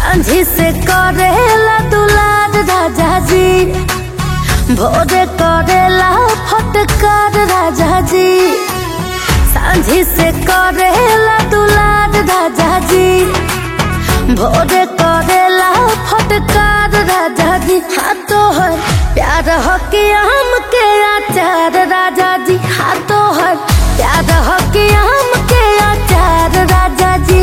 सांझी से करेला दुलार राजा जी भोरे करेला फटकार राजा जी सांझी से करेला दुलार राजा जी भोरे करेला फटकार राजा जी हाथों है प्यार हो के आम के आचार राजा जी हाथों है प्यार हो के आम के आचार राजा जी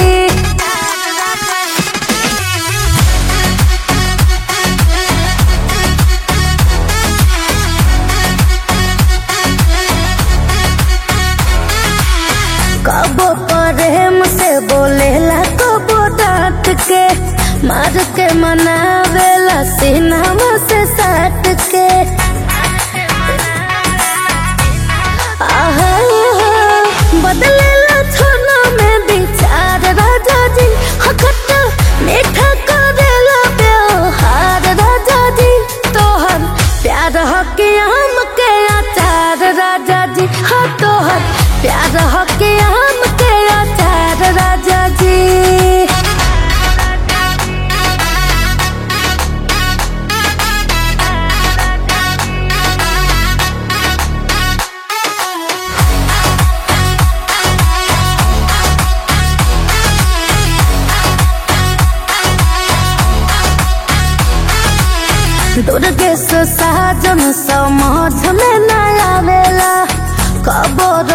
कबो प्रेम से बोलेला कबो डांट के मार के मनावेला सीनावा से साट के आहा, बदलेला छोना में विचार राजा जी हखट मीठा करेला व्यवहार राजा जी तोहर प्यार हके आम के आचार राजा जी हाँ तोहर प्यार हके आम के आचार राजा जी दुर्गेश साजन समझ में न आवेला कबो